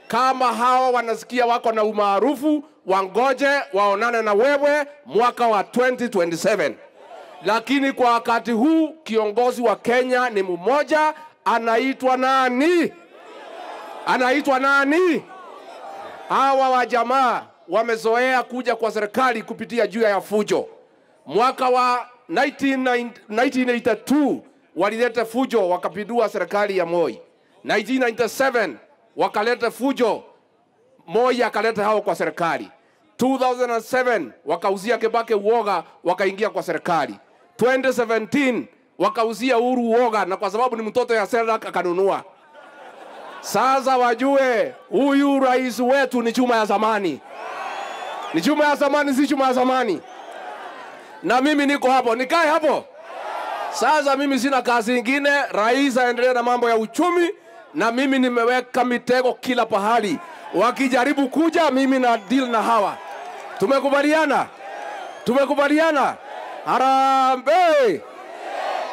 Kama hawa wanasikia wako na umaarufu, wangoje waonane na wewe mwaka wa 2027 lakini kwa wakati huu kiongozi wa Kenya ni mmoja, anaitwa nani? Anaitwa nani? Hawa wa jamaa wamezoea kuja kwa serikali kupitia juu ya fujo. Mwaka wa 1990 1982 walileta fujo, wakapindua serikali ya Moi. 1997 wakaleta fujo, Moi akaleta hao kwa serikali. 2007 wakauzia Kibaki uoga, wakaingia kwa serikali. 2017 wakauzia Uhuru uoga, na kwa sababu ni mtoto ya Selak akanunua. Sasa wajue huyu rais wetu ni chuma ya zamani, ni chuma ya zamani, si chuma ya zamani. Na mimi niko hapo, nikae hapo. Sasa mimi sina kazi ingine, rais aendelee na mambo ya uchumi, na mimi nimeweka mitego kila pahali. Wakijaribu kuja, mimi na deal na hawa. Tumekubaliana, tumekubaliana. Harambee!